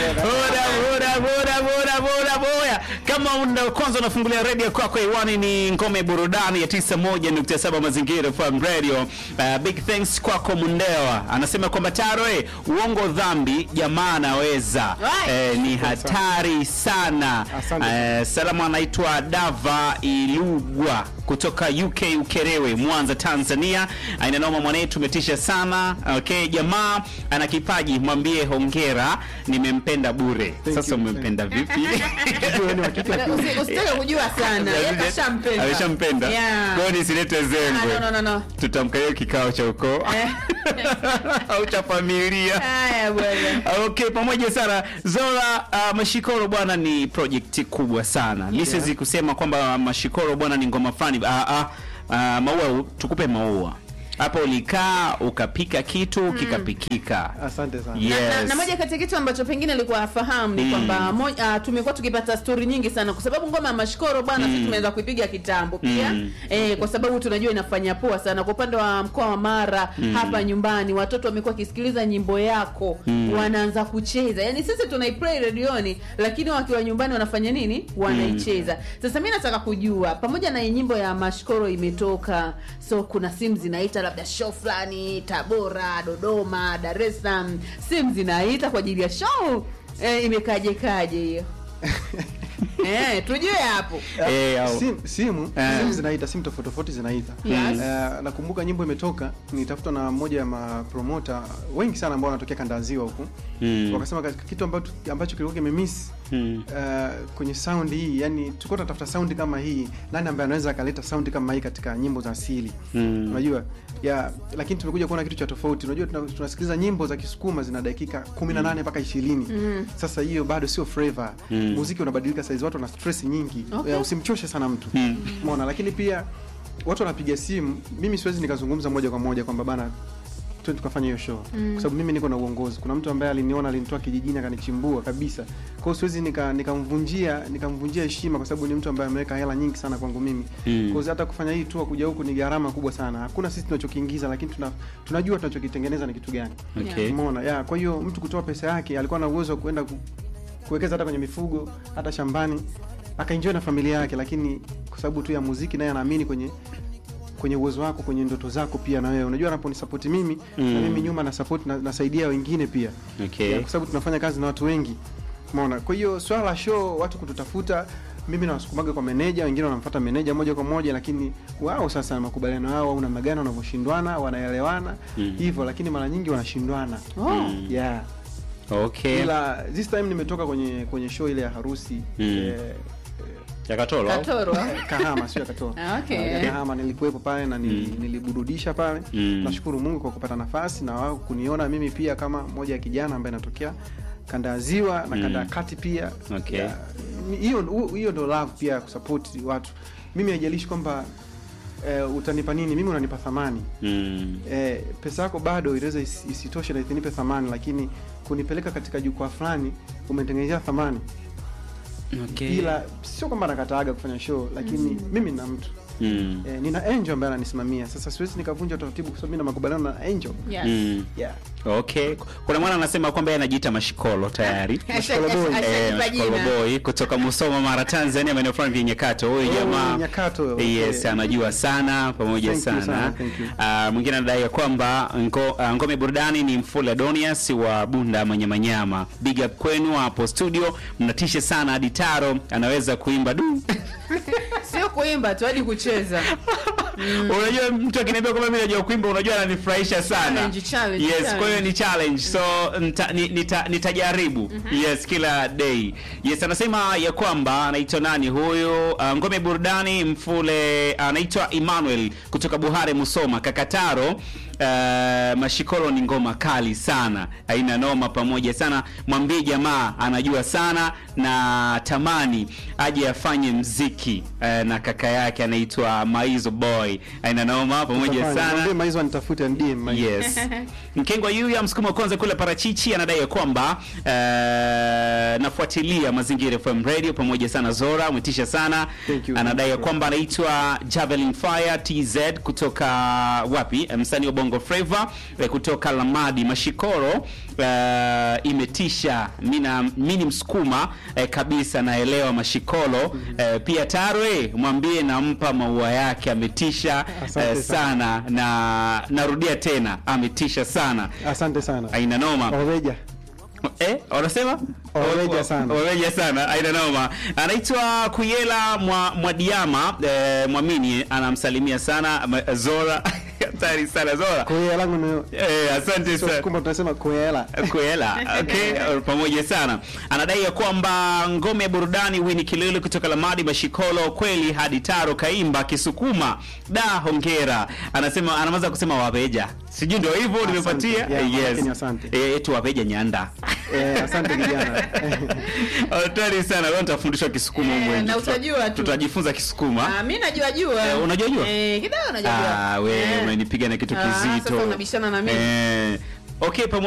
Bora, bora, bora, bora, bora, bora. Kama una kwanza unafungulia redio kwako hewani ni ngome burudani ya 91.7 mazingira FM radio. Uh, big thanks kwako Mundewa. Anasema kwamba Taro eh, uongo dhambi jamaa anaweza. Right. Eh, ni hatari sana. Asante. Eh, salamu anaitwa Dava Ilugwa kutoka UK Ukerewe, Mwanza, Tanzania. Aina noma mwanetu, tumetisha sana. Okay, jamaa ana kipaji, mwambie hongera, nimempenda bure. Thank Sasa you. umempenda vipi? Wewe ni wa kike wa kiume. Usi- usitake kujua sana yeye kashampenda Ameshampenda. Yeah. Kwa hiyo nisilete Ah, zengwe. no, no, no, no. Tutamkalia kikao cha ukoo Eh. au cha familia. Haya bwana Okay, pamoja sana Zora. Uh, Mashikoro bwana ni project kubwa sana. Mi siwezi kusema kwamba Mashikoro bwana ni ngoma fulani. Uh, uh, uh, maua, tukupe maua hapo. Ulikaa ukapika kitu kikapikika. Asante sana. Yes. na, na moja kati ya kitu ambacho pengine alikuwa afahamu ni Mm. kwamba mo- ah, tumekuwa tukipata stori nyingi sana kwa sababu ngoma ya mashikoro bwana sisi tumeanza kuipiga kitambo pia Mm. eh, kwa sababu tunajua inafanya poa sana kwa upande wa mkoa wa Mara hapa nyumbani watoto wamekuwa wakisikiliza nyimbo yako wanaanza kucheza yani sisi tunaiplay redioni lakini wakiwa nyumbani wanafanya nini wanaicheza sasa mi nataka kujua pamoja na hii nyimbo ya mashikoro imetoka so kuna simu zinaita labda show fulani tabora dodoma dar es salaam simu zinaita kwa ajili ya show eh, imekaje kaje hiyo eh, tujue hapo Eh, au- Sim, simu Eh. simu zinaita simu tofauti tofauti zinaita Yes. Eh, nakumbuka nyimbo imetoka nitafutwa na mmoja ya mapromota wengi sana ambao wanatokea kanda ya ziwa huku Mm. wakasema katika kitu ambacho, ambacho kilikuwa kimemiss Mm. eh, kwenye sound hii yani tulikuwa tunatafuta sound kama hii nani ambaye anaweza akaleta sound kama hii katika nyimbo za asili Mm. unajua ya lakini tumekuja kuona kitu cha tofauti unajua tuna- tunasikiliza nyimbo za kisukuma zina dakika 18 mpaka 20 sasa hiyo bado sio flavor Mm. muziki unabadilika saizi watu wana stress nyingi Okay. Ya, usimchoshe sana mtu Mm. umeona lakini pia watu wanapiga simu mimi siwezi nikazungumza moja kwa moja kwamba bana twende tukafanya hiyo show kwa sababu mimi niko na uongozi kuna mtu ambaye aliniona alinitoa kijijini akanichimbua kabisa kwa hiyo siwezi nika- nikamvunjia nikamvunjia heshima kwa sababu ni mtu ambaye ameweka hela nyingi sana kwangu mimi Mm. kwa hiyo hata kufanya hii tour kuja huku ni gharama kubwa sana hakuna sisi tunachokiingiza lakini tuna, tunajua tunachokitengeneza ni kitu gani Okay. umeona ya kwa hiyo mtu kutoa pesa yake alikuwa na uwezo wa kuenda ku, kuwekeza hata kwenye mifugo hata shambani akaenjoy na familia yake lakini kwa sababu tu ya muziki naye anaamini kwenye kwenye uwezo wako kwenye ndoto zako pia na wewe unajua anaponisapoti mimi Mm. na mimi nyuma na support na, nasaidia wengine pia Okay. Ya, kwa sababu tunafanya kazi na watu wengi umeona kwa hiyo swala la show watu kututafuta mimi nawasukumaga kwa meneja wengine wanamfuata meneja moja kwa moja lakini wao sasa makubaliano yao au namna gani wanavyoshindwana wanaelewana Mm. hivyo lakini mara nyingi wanashindwana oh. yeah Okay. ila this time nimetoka kwenye kwenye show ile ya harusi Mm. eh, Ya Katoro, au? katoro eh, kahama sio ya katoa Ah, okay. Ya kahama nilikuwepo pale na nili, Mm. niliburudisha pale Mm. nashukuru mungu kwa kupata nafasi na wao kuniona mimi pia kama moja ya kijana ambaye natokea kanda ya ziwa na kanda ya Mm. kati pia Okay. Ya, hiyo hiyo ndo love pia kusapoti watu mimi haijalishi kwamba eh, utanipa nini mimi unanipa thamani Mm. eh, pesa yako bado inaweza isi- isitoshe na isinipe thamani lakini kunipeleka katika jukwaa fulani umetengenezea thamani Okay. ila sio kwamba nakataaga kufanya show lakini mimi na mtu Mm. eh, nina angel ambaye ananisimamia sasa siwezi nikavunja taratibu kwa sababu mimi na makubaliano na angel yes. Mm. yeah. Okay. Kuna mwana anasema kwamba yeye anajiita Mashikolo tayari. Mashikolo boy. Asha- Eh, ashajipa Mashikolo jina. boy kutoka Musoma Mara Tanzania maeneo fulani vya Nyakato. Huyu Oh, jamaa Nyakato, Yes, okay. anajua sana pamoja Thank you sana. sana, thank you. Ah, mwingine anadai ya kwamba ngo, uh, ngome burudani ni Mfula Adonias wa Bunda Manyamanyama. Big up kwenu hapo studio. Mnatisha sana hadi Taro anaweza kuimba du. sio kuimba tu hadi kucheza Unajua mtu akiniambia kwamba mimi najua kuimba unajua ananifurahisha sana. Challenge, challenge, yes, challenge. kwa hiyo ni challenge. So nita, ni- nita, nitajaribu. Yes, kila day. Yes, anasema ya kwamba anaitwa nani huyu? Uh, ngome burudani Mfule anaitwa Emmanuel kutoka Buhare Musoma Kakataro. Uh, Mashikolo ni ngoma kali sana, haina noma pamoja sana. Mwambie jamaa anajua sana na tamani aje afanye mziki uh, na kaka yake anaitwa Maizo Boy, haina noma pamoja Utafanya. sana. Mwambie Maizo anitafute DM Maizo. Yes. Mkengwa Yuya msukuma wa kwanza kule parachichi anadai ya kwamba eh, nafuatilia Mazingira FM Radio pamoja sana Zora, umetisha sana. Thank you. Anadai ya kwamba anaitwa Javelin Fire TZ kutoka wapi? Msanii wa Bongo Bongo Flava eh, kutoka Lamadi Mashikoro eh, imetisha. Mina mimi ni msukuma eh, kabisa naelewa Mashikoro eh, pia Tarwe mwambie nampa maua yake ametisha Asante eh, sana na narudia tena ametisha sana. Asante sana. Aina noma. Oveja. Eh, wanasema Waweja sana. Waweja sana, aina noma. Anaitwa Kuyela mwa Mwadiama eh, Mwamini anamsalimia sana Ma- Zora. Hatari sana Zora. Koyela langu ni Eh, asante sio sana. kumbe tunasema koyela. Kuela, okay, pamoja sana. Anadai ya kwamba ngome ya burudani Winnie Kilele kutoka Lamadi Mashikolo kweli hadi Taro Kaimba Kisukuma. Da, hongera. Anasema anamaza kusema wapeja. Sijui ndio hivyo Asante. nimepatia. Yeah, yes. lakini asante. Eh, tu wapeja nyanda. Eh, asante kijana. Hatari sana. Leo nitafundishwa Kisukuma Eh, huko. na Tuta- utajua tu. Tutajifunza Kisukuma. Ah, mi najua jua. Eh, unajua jua? Eh, kidogo najua jua. Ah, we Eh. unanipiga na kitu Ah, kizito. sasa unabishana na mimi. Eh, okay, pamoja